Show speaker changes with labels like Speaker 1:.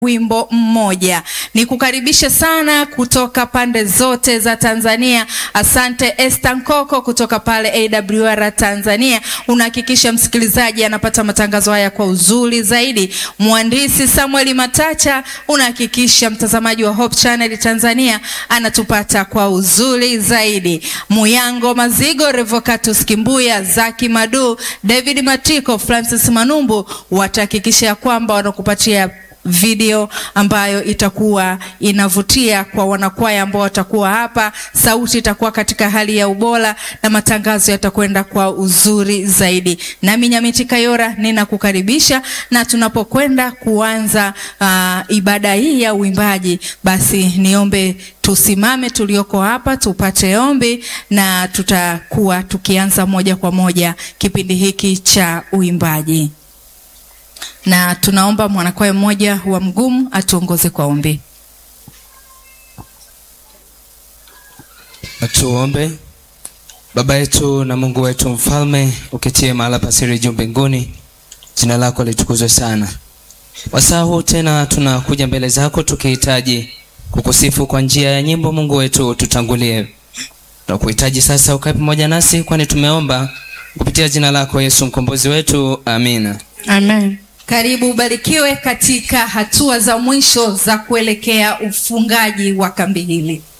Speaker 1: wimbo mmoja. Nikukaribishe sana kutoka pande zote za Tanzania. Asante Esther Nkoko kutoka pale AWR Tanzania, unahakikisha msikilizaji anapata matangazo haya kwa uzuri zaidi. Mhandisi Samuel Matacha, unahakikisha mtazamaji wa Hope Channel Tanzania anatupata kwa uzuri zaidi. Muyango Mazigo, Revocatus Kimbuya, Zaki Madu, David Matiko, Francis Manumbu watahakikisha ya kwamba wanakupatia video ambayo itakuwa inavutia kwa wanakwaya ambao watakuwa hapa. Sauti itakuwa katika hali ya ubora na matangazo yatakwenda kwa uzuri zaidi. Nami Nyamiti Kayora ninakukaribisha, na tunapokwenda kuanza uh, ibada hii ya uimbaji, basi niombe tusimame tulioko hapa tupate ombi, na tutakuwa tukianza moja kwa moja kipindi hiki cha uimbaji na tunaomba mwanakwaya mmoja wa mgumu atuongoze kwa ombi.
Speaker 2: Tuombe. Baba yetu na Mungu wetu mfalme, uketie mahala pasiri juu mbinguni, jina lako litukuzwe sana. Wasaa huu tena tunakuja mbele zako tukihitaji kukusifu kwa njia ya nyimbo. Mungu wetu, tutangulie. Tunakuhitaji sasa ukae pamoja nasi, kwani tumeomba kupitia jina lako Yesu mkombozi wetu, amina.
Speaker 1: Amen. Karibu ubarikiwe katika hatua za mwisho za kuelekea ufungaji wa kambi hili.